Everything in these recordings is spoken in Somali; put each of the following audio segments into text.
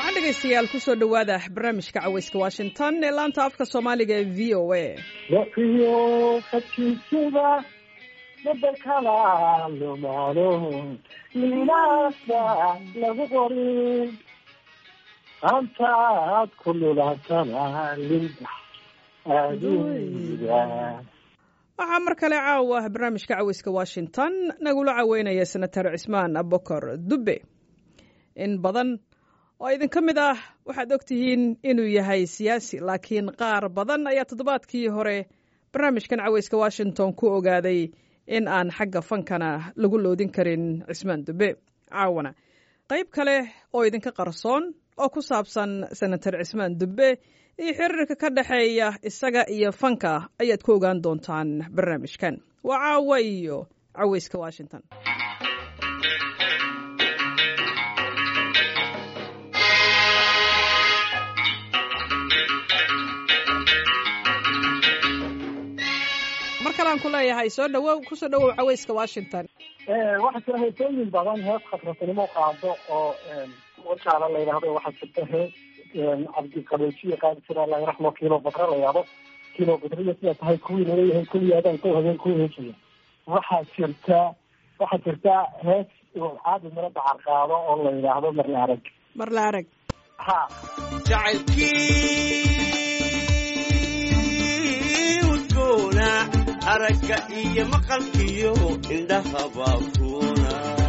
dhegeystayaal kusoo dhowaada barnaamijka caweyska washington ee laanta afka soomaaliga ee v o a waqiyo khadkiisida bedelkana lumaado lilaasa lagu qorin antaad ku lulaatana linda aduuda waxaa mar kale caawa barnaamijka caweyska washington nagula caweynaya senatar cismaan abokor dubbe in badan oo idinka mid ah waxaad og tihiin inuu yahay siyaasi laakiin qaar badan ayaa toddobaadkii hore barnaamijkan caweyska washington ku ogaaday in aan xagga fankana lagu loodin karin cismaan dubbe caawana qayb kale oo idinka qarsoon oo ku saabsan senatar cismaan dubbe iyo xiriirka ka dhexeeya isaga iyo fanka ayaad ku ogaan doontaan barnaamijkan waa caawa iyo caweyska washington mar kalean ku leeyahay soo dhawow kusoo dhawow caweyska washington waxaa jira heesooyin badan hees khatratinimo qaado oo wajaala la yidhahdo waxaa jirta hees cabdiqabeejiye qaadi jira allah raxmo kilo badre la yidhahdo kilo badriya sida tahay kuwii naleeyahay kulli adaan ku habeen ku heesaya waxaa jirta waxaa jirta hees caadi miro dacar qaado oo la yidhaahdo marla arag marla arag ha jacaylkii udgoona aragga iyo maqalkiyo indhahaba kuna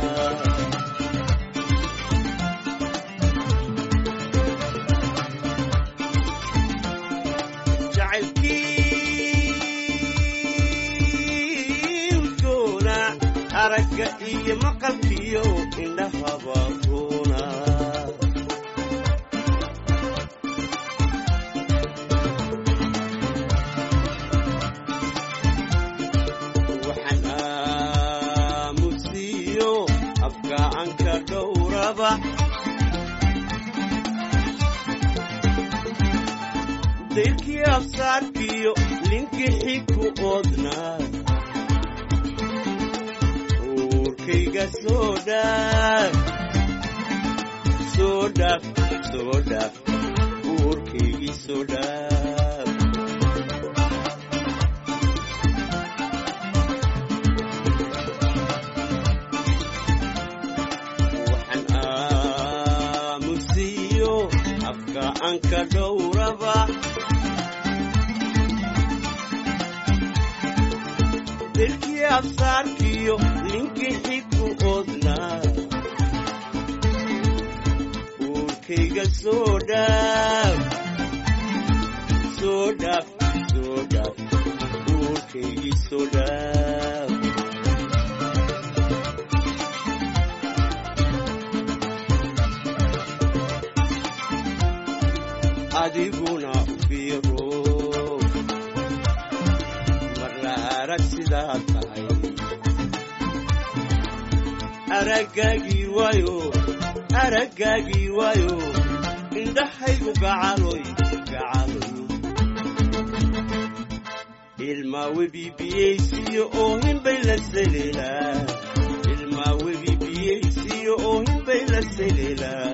jacaylkii udgoona aragga iyo maqalkiyo indhahaba kuna waxaan aamusiyo afgacanka dhowraba dayrkii afsaarkiyo linkixi ku oodnaa uurkayga soo dhaaf soo dhaaf soo dhaaf uurkaygii soo dhaaf waxaan aamusiyo afgacanka dhowraba dirkii absaarkiyo linkixi ku oodnaa uurkayga soo dhaaf soo dhaaf soo dhaaf uurkaygii soo dhaaf adiguna fiiro marla arag sidaa tahay araggaagii waayo araggaagii waayo indhahaygu gacaloy gacaloy ilmaa webi biyaysiyo oohinbay la seleelaa ilmaa webi biyaysiyo oohinbay la seleelaa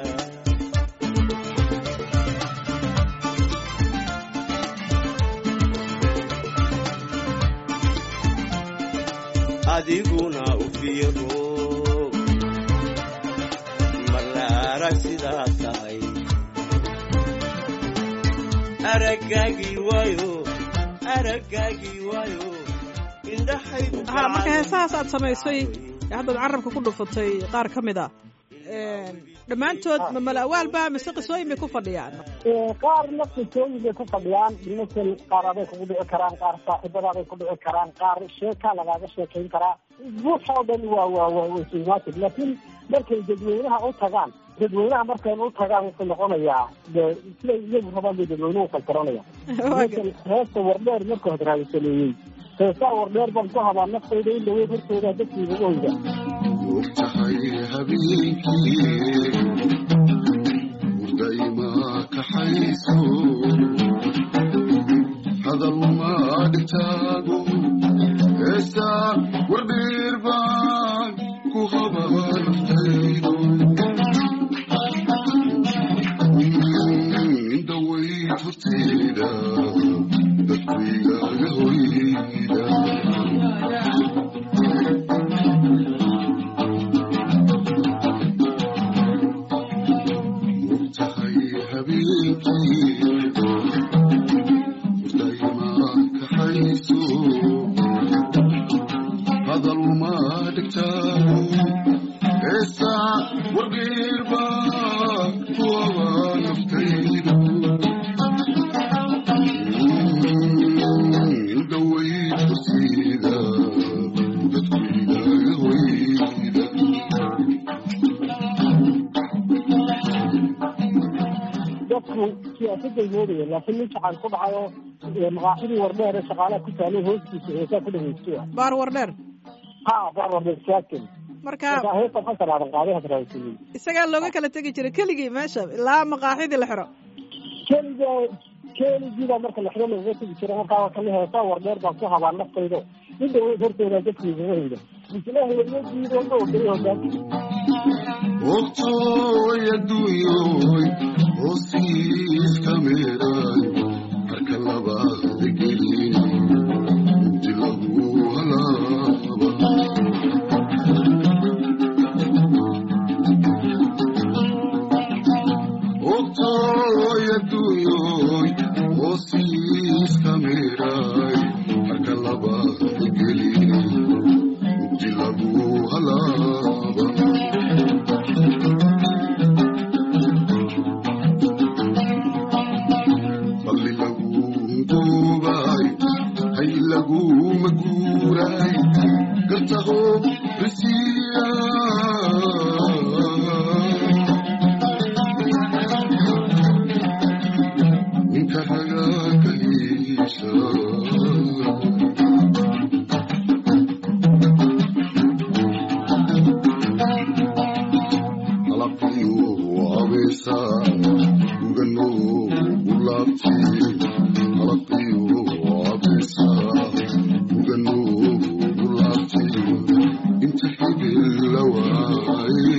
adiguna u fiiro marla arag sidaa tahay araggaagii waayo araggaagii waayo indhahaygu ha marka heesahaas aad samaysay ee haddaad carabka ku dhufatay qaar ka mid a dhammaantood ma malawaalba mise qisooyin bay ku fadhiyaan qaarna qisooyin bay ku fadhiyaan masel qaar aday kugu dhici karaan qaar saaxiibadaaday ku dhici karaan qaar sheekaa lagaaga sheekayn karaa buuxa oo dhan waa waa waa wasumaatid laakiin markay dadweynaha u tagaan dadweynaha markay u tagaan wuxuu noqonayaa de siday iyagu rabaan bay dadweynuhu kalkaranaya masel heesta wardheer marka hod raadisameeyey heesaa wardheer baan ku habaa naftayda in dhaweyd hortooda dadkiiga oyda ogtahay habeenkii hurdayma kaxayso hadal maadhitaago heesaa wardheer baan ku habaa naftaydo habeenkii hurdayma kaxayso hadaluma dhigtaago heesaa wargeerba kuwaba naftaydu indhawayd kursiida dadku ilaaga hoyda dadku siyaasaday moodayeen laakiin nin jacayl ku dhacayo maqaaxidii wardheer ee shaqaalaha ku taalay hoostiisa heesaa ku dhageysto baar wardheer ha bar wardheer siyaasan marka marka heesta xasan aadan qaaday hadraawisanay isagaa looga kala tegi jiray keligii meesha ilaa maqaaxidii la xiro keliga keligiibaa marka laxiro lagaga tegi jira markaa kale heesaa wardheer baan ku habaa naftayda in dhaweyd hortooda dadkiigaga hayda mislaha waryadiida dhowday hogaanki ogtooy adduunyoy hoosiiska meeray harka labaada gelin inti lagu halaaba ogtooy adduunyoy hoosiiska meeray harka labaada gelin inti lagu halaaba balli lagu duubay hay laguma guuray gartaho risiya ninka raga kahiisha halaqayu abeesa ugano ulaabti halaqayu abeesa ugano ulaabti inta xibil la waaye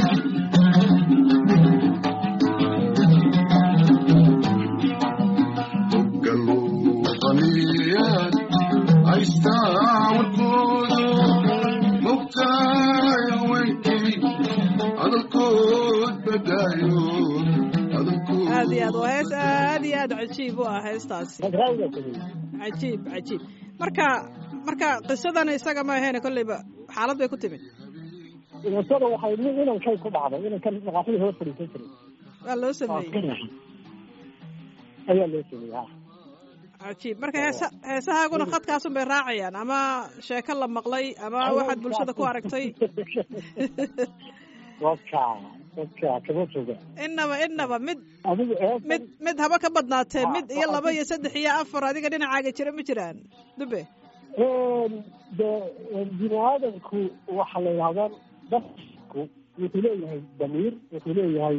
galo qaniyan haystaa warkoodo mogtaay haweenkii hadalkood badaayo hadalkood aad iyo aad waa hees aad iyo aad cajiib u ah heestaasi hadraawigaa sameeyey cajiib cajiib marka marka qisadan isaga ma ahayn kolleyba xaalad bay ku timid dhimashada waxay nin inankay ku dhacday inankan maqaaxidii hor fadhiisan jiray waa loo waa sameeyey ka naxay ayaa loo sameeyey ha cajiib marka heesa heesahaaguna khadkaasun bay raacayaan ama sheeko la maqlay ama waxaad bulshada ku aragtay waka waka kama foga inaba inaba mid adigu eesan mid mid haba ka badnaatee Ah, mid iyo waxaa laba ku- iyo saddex iyo afar adiga dhinacaaga jira ma jiraan dube de bini aadamku waxa la yidhahdaa dadku wuxuu leeyahay damiir wuxuu leeyahay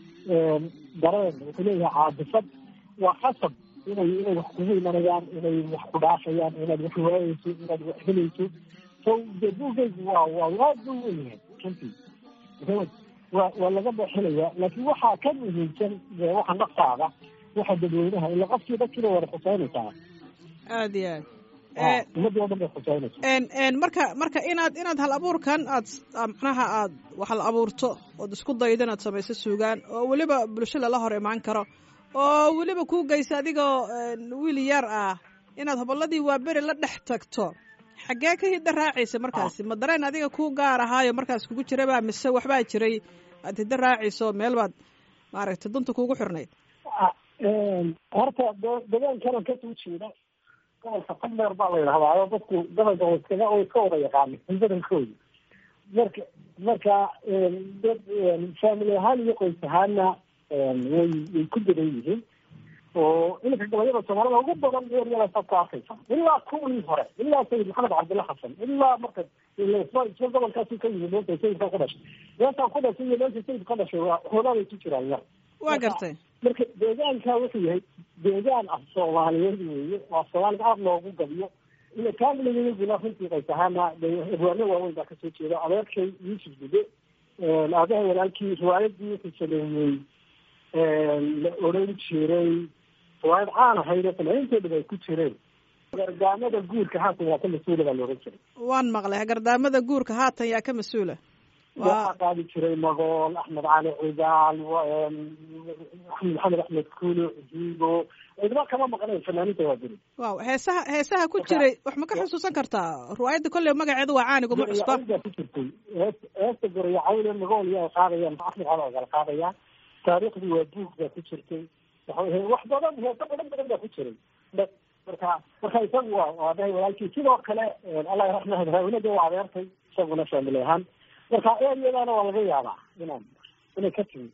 dareen wuxuu leeyahay caadifad waa khasab inay inay wax kugu imanayaan inay wax ku dhaafayaan inaad wax waayeyso inaad wax helayso so de buugaygu waa waa aad buu weyahay runtii Maxamed, waa waa laga bexinaya laakiin waxaa ka muhiimsan dee waxa naftaada waxa dadweynaha ila qofkii dadkiina wada xuseynaysaa aad iyo aad Ah, Eh, ummadii oo dhan bay xuseynaysaa en en marka marka inaad inaad hal abuurkan aad aad macnaha aad wax la abuurto ood isku daydo inaad samayso suugaan oo weliba bulsho lala hor imaan karo oo weliba kuu geysa adigoo en, wiil yar ah inaad hobolladii waaberi la dhex tagto xaggee ka hidda raacaysa markaasi ma dareen adiga kuu gaar ahaayo markaas kugu jiraba mise waxbaa jiray aad hidda raacayso meel baad maaragtay dunta kuugu xirnayd Ah, horta de- deegaankana kasoo jeeda gobolka fadleer baa la yidhahdaa oo dadku gobolka way iskaga way iska wada yaqaaneen badankooda marka marka dad family ahaan iyo qoys ahaana way way ku dadan yihiin oo iminka gobolyada soomaalida ugu badan eeryadaasa ku arkaysa ilaa kuwii hore ilaa sayid maxamed cabdilla xasan ilaa marka isla isla gobolkaasi ka yimid meesha sayidka ku dhashay meeshaan ku dhashay iyo meesha sayidka ka dhashay waa hoolaaday ku jiraan yar waa gartay marka deegaanka wuxuu yahay deegaan af soomaaliyeed weeye waa soomaaliga aada loogu gabiyo ila kaamiligaguna runtii qays ahaana abwaano waaweyn baa kasoo jeeda adeerkay yuusuf gude aabaha walaalkii riwaayadii wuxuu sameeyey la odhan jiray riwaayad caan ahayd oo fanaaniinteedaba ay ku jireen gargaamada guurka haatan waa ka mas-uula baa la odhan jiray waan maqlay gardaamada guurka haatan yaa ka mas-uula waxaa qaadi jiray magool axmed cali cigaal axmed maxamed axmed kulo hiigo cidba kama maqnayn fanaaniinta waa jiri waaw heesaha heesaha ku jiray wax ma ka xusuusan kartaa riwaayadda kolley magaceedu waa caanigu ma cusba baa ku jirtay heesta gorayacawle magool yaa qaadayaan axmed cali cigaal qaadaya taariikhdii waa buug baa ku jirtay wax badan heeso badan badan baa ku jiray marka marka isagu waa waa dhahay walaalkii sidoo kale allah raxmahad haawnada waa adeertay isaguna faamili ahaan marka eryadaana waa laga yaabaa inaan inay ka timi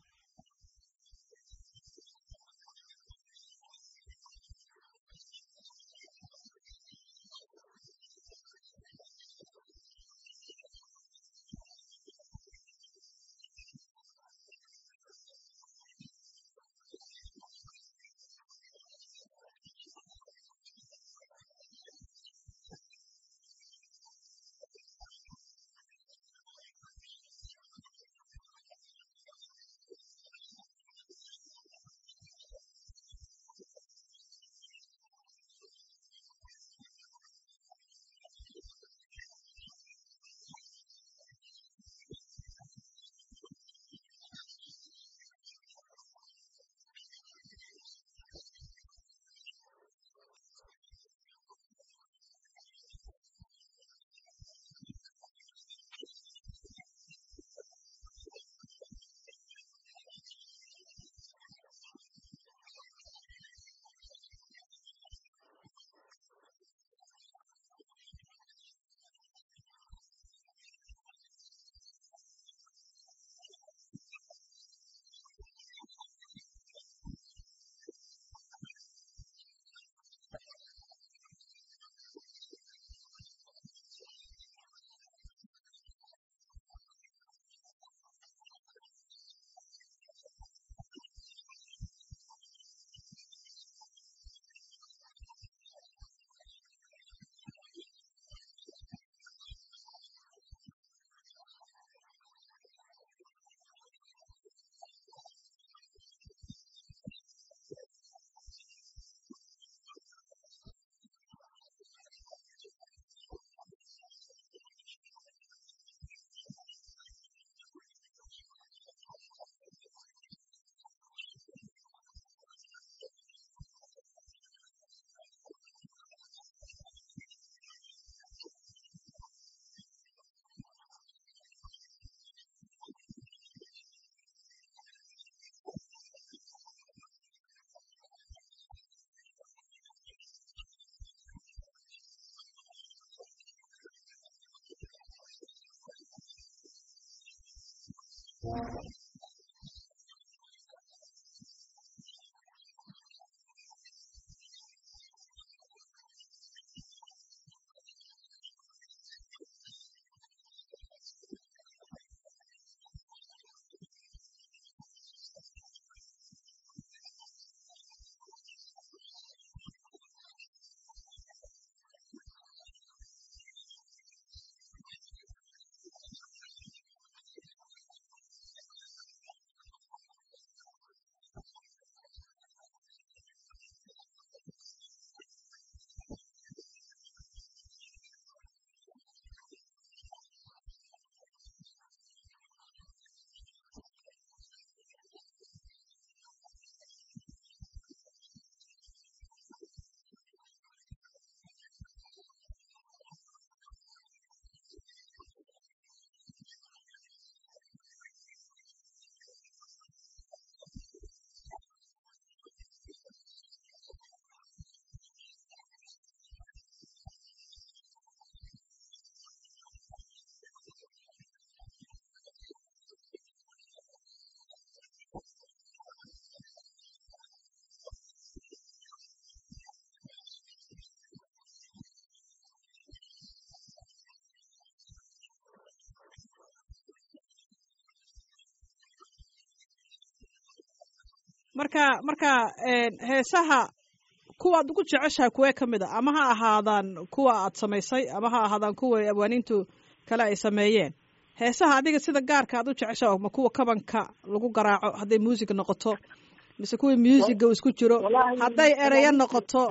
marka marka heesaha kuwaad ugu jeceshahay kuwee ka mid a ama ha ahaadaan kuwa aad samaysay ama ha ahaadaan kuwa abwaaniintu kale ay sameeyeen heesaha adiga sida gaarka aad u jeceshaha ma kuwa kabanka lagu garaaco hadday muusig noqoto mise kuwii muusiga isku jiro hadday ereyo noqoto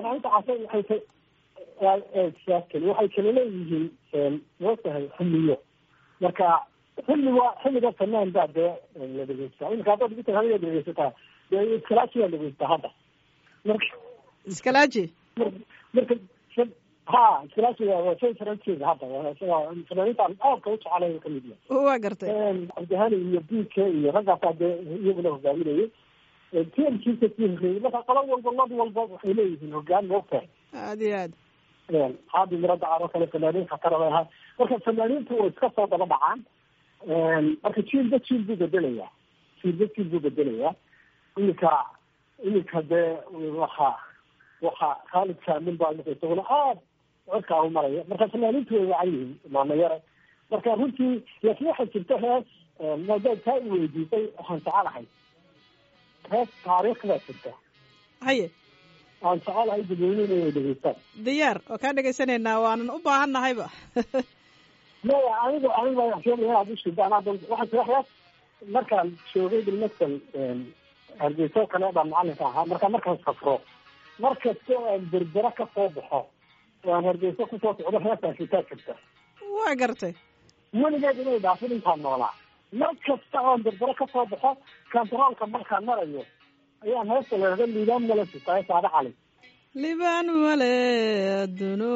waxay kala leeyihiin mootahay xumiyo marka xilliga xilliga fanaan baa dee la dhegeystaa iminka haddaad ugu tahay hadaad dhegeysataa dee iskalaashi baa dhegeystaa hadda marka iskalaaji mar- marka ha iskalaashi waa waa shay faransiga hadda waa isaga fanaaniintaan aadka u jecelay ka mid yahay waa gartay cabdihani iyo biike iyo raggaasaa dee iyaguna hogaaminayay tiamkiisa sii horreeyey marka qolo walba lad walba waxay leeyihiin hogaan moogtahay aada iyo aad xaabi mirada caado kale fanaaniin khatara bay ahaa marka fanaaniintu way iska soo daba dhacaan marka jiilba jiil buu bedelayaa jiilba jiil buu bedelayaa iminka iminka dee waxa waxa khaalid kaamin baa iminka isaguna aad cirkaa u maraya marka fanaaniintu way wacan yihiin maanayare marka runtii laakiin waxaa jirta hees maadaad taa i weydiisay waxaan jecelahay hees taariikh baa jirta haye aan jecelahay dadweynuhu inay dhegeystaan diyaar oo kaa dhegaysanaynaa waanan u baahan nahayba maya aniga aniga baa sheegaya inaad ushidaan hadda waxaa jira hees markaan joogay bilmasal hargeysa oo kale baan macalinka ahaa marka markaan safro mar kasta oo aan berbera ka soo baxo oo aan hargeysa kusoo socdo heestaan shitaa jirta waa gartay weligeed inay dhaafin intaan noolaa mar kasta oo aan berbera ka soo baxo kantaroolka markaan marayo ayaan heesta leeda liibaan mala shitaa saade cali libaan male aduno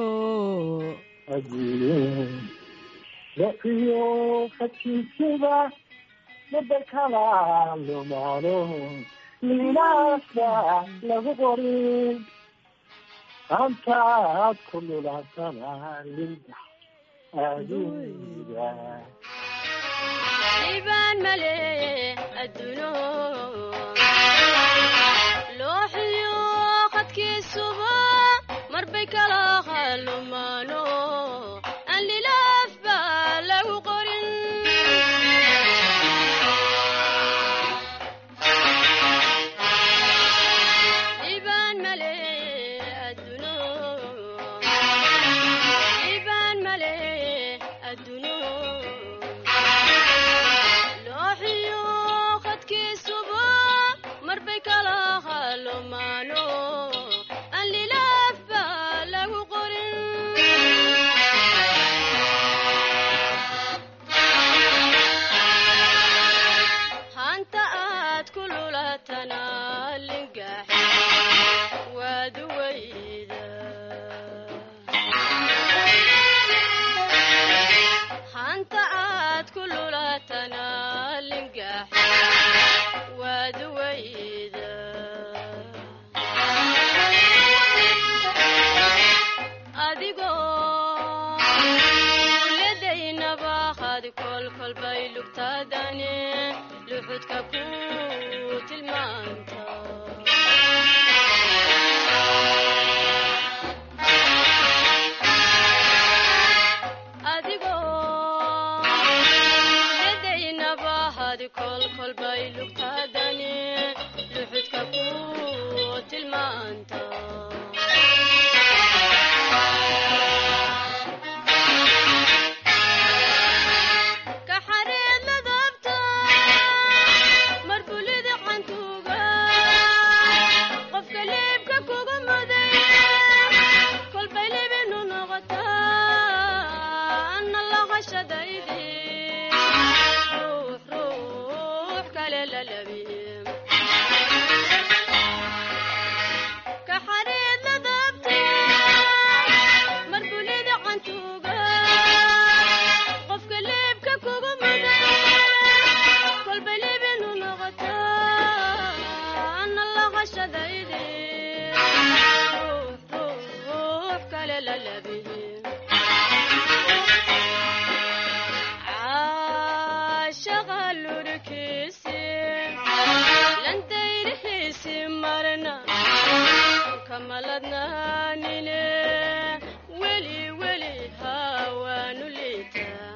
daqiyo hakiisida madakala lumaano lilaasa lagu qorin antaad ku lulaasana linda aduuda ibaan male adduuno looxiyo qadkiisuba marbay kala halumaano aan lilaaf baa lagu qorin ibaan male adduuno ibaan male adduuno looxiyo qadkiisuba marbay kala halumaano aan lilaaf baa lagu qorin hanta aad ku lulatana lingax waad weyda hanta aad ku lulatana lingax waad weyda adigoo ladaynaba had kolkolbay lugtaadane luxudka ku tilmaanta adigoo ladaynaba had kolkolbay lugtaadane luxudka ku tilmaanta ka xareed ladabta mar bulida cantuuga qofka leebka kuga muday kolbay libinu noqotaa anna lahashadaydi ruux ruux kale la labiye ka xareed ladabta mar bulida cantuuga qofka leebka kugu muday kolbay libinu noqotaa anna lahashadaydi ruux ruux kale la labiye caashaqa lurkiisi lantayrihiisi marna kamaladnaanine weli weli hawaanu liitaa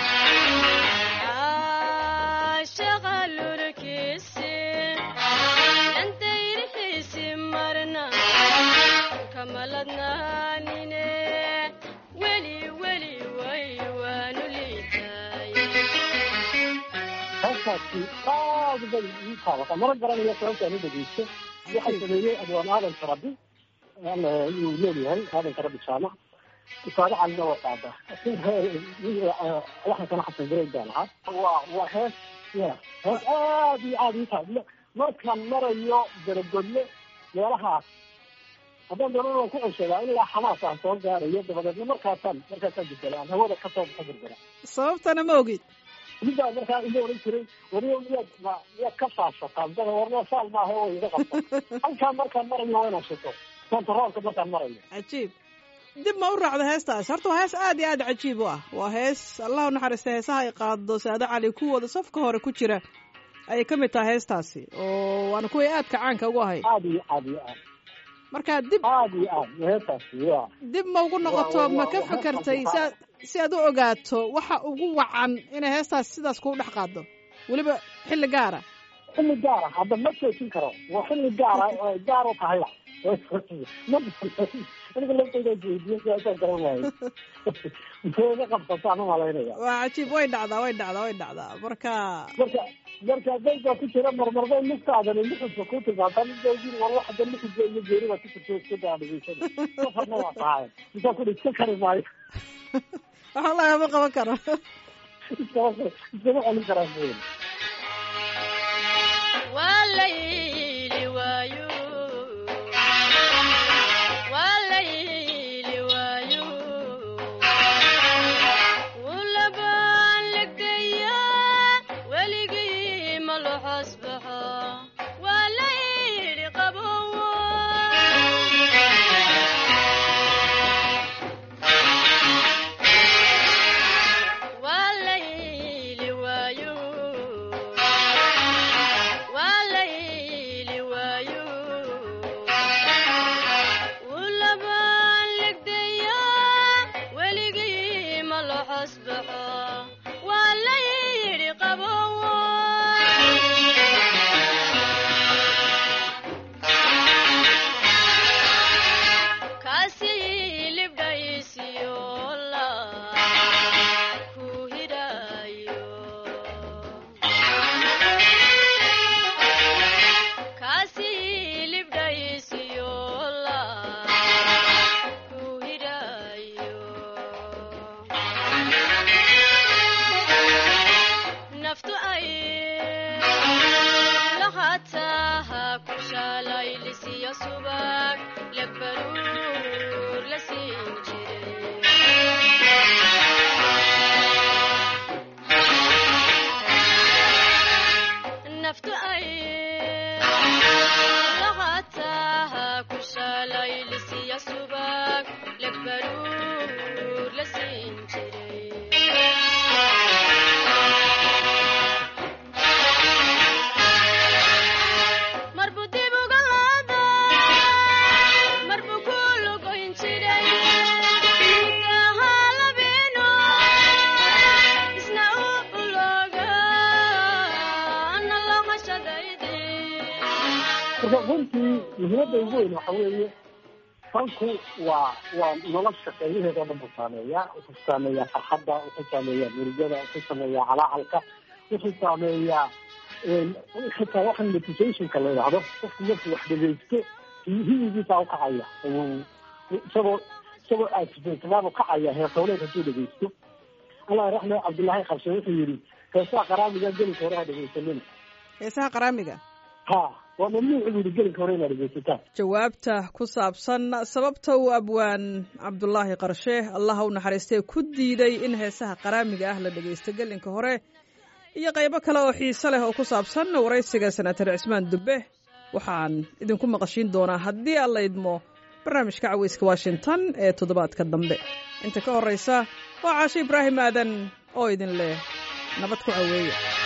caashaqa lurkiisi lantayrihiisi marna kamaladnaanine weli weli way waanu liitaay heestaasi aad bay ii taabata mana garanayo sababta aan u dhegeysto waxaa sameeyey adwaan aadan karabi alla inuu leeyahay aadan karabi jaamac isaado calina waa qaada waxaan kana xasan gareyn baan ahaa waa waa hees ya hees aad iyo aad ii tahay markaan marayo garagodle meelahaas haddaan doonana waan ku ceshadaa ilaa xamaas aan soo gaarayo dabadeedna markaasaan markaasaan bedela aan hawada kasoo ka berbera sababtana ma ogid midbaa markaa ila oran jiray wariyo miyaad ma miyaad ka faashataa dada warna saal maaha oo iga qabta halkaan markaan marayo waa inaan shito kontaroolka markaan marayo cajiib dib ma u raacdo heestaas horta waa hees aad iyo aad cajiib u ah waa hees allah u naxariista heesaha ay qaado saado cali kuwooda safka hore ku jira ayay ka mid tahay heestaasi oo waana kuway aadka caanka ugu ahay aad iyo aad iyo aad marka dib aad iyo aad heestaasi waa dib ma ugu noqoto Waa- waa- ma ka waa- fekertay waa- si aad si aad u ogaato waxa ugu wacan inay heestaas sidaas kugu dhex qaado weliba xilli gaara xilli gaara hadda ma joojin karo waa xilli gaara oo gaar u tahayba ma aniga laftayda jeediyo sidaasaan garan waayo muxuu qabsataan u malaynaya waa cajiib way dhacdaa way dhacdaa way dhacdaa marka marka marka dayga ku jira marmarday lugtaadani luxuska ku timaadan daygiin war wax hadda luxuska iyo geerida ku jirto iska daa dhegeysana safarna waa tahay intaa kudhi iska kari maayo waxa lagama qaban karo iskama iskama celin karaa mooye waa la yili waayo waa la yili waayo ulabaan legdaya weligii ma lo xosbaxo waa la yidhi qabowo waa la yili waayo waa la yili waayo ulabaan legdaya weligii ma lo xosbaxo waa la yidhi qabowo kaasi libdhaysiyola ku hidhayo kaasi libdhaysiyola ku hidhayo naftu ay lahataha ku shaalaylisiyo subag labaruur la siin jiray naftu ay lahataha ku shaalaylisiyo subag labaruur la siin jiray marbu dib uga qaado marbu ku lugoyn jiray muddaha labeeno isna u ulooga ana lahashadayde marka runtii muhiimadda ugu weyn waxa weeye fanku waa waa nolosha qaybaheeda o dhan buu saameeyaa wuxuu saameeyaa farxadda wuxuu saameeyaa murugada wuxuu saameeyaa calaacalka wuxuu saameeyaa xitaa waxan meditationka la yidhaahdo qofku markuu wax dhegeysto hiyigiisaa ukacaya isagoo isagoo aasifeysanaabuu kacaya heesowleed hadduu dhegeysto allah raxme cabdullaahi qabse wuxuu yidhi heesaha qaraamiga gelinka hore ha dhegeysanina heesaha qaraamiga ha waa mamnuuc buu yidhi gelinka hore inaad dhegeysataan jawaabta ku saabsan sababta uu abwaan cabdulaahi qarshe allaha u naxariistay ku diiday in heesaha qaraamiga ah la dhegaysto gelinka hore iyo qaybo kale oo xiise leh oo ku saabsan waraysiga senatar cismaan dubbe waxaan idinku maqashiin doonaa haddii aan la idmo barnaamijka caweyska washington ee toddobaadka dambe inta ka horraysa waa caashe ibraahim aadan oo idin leh nabad ku caweeya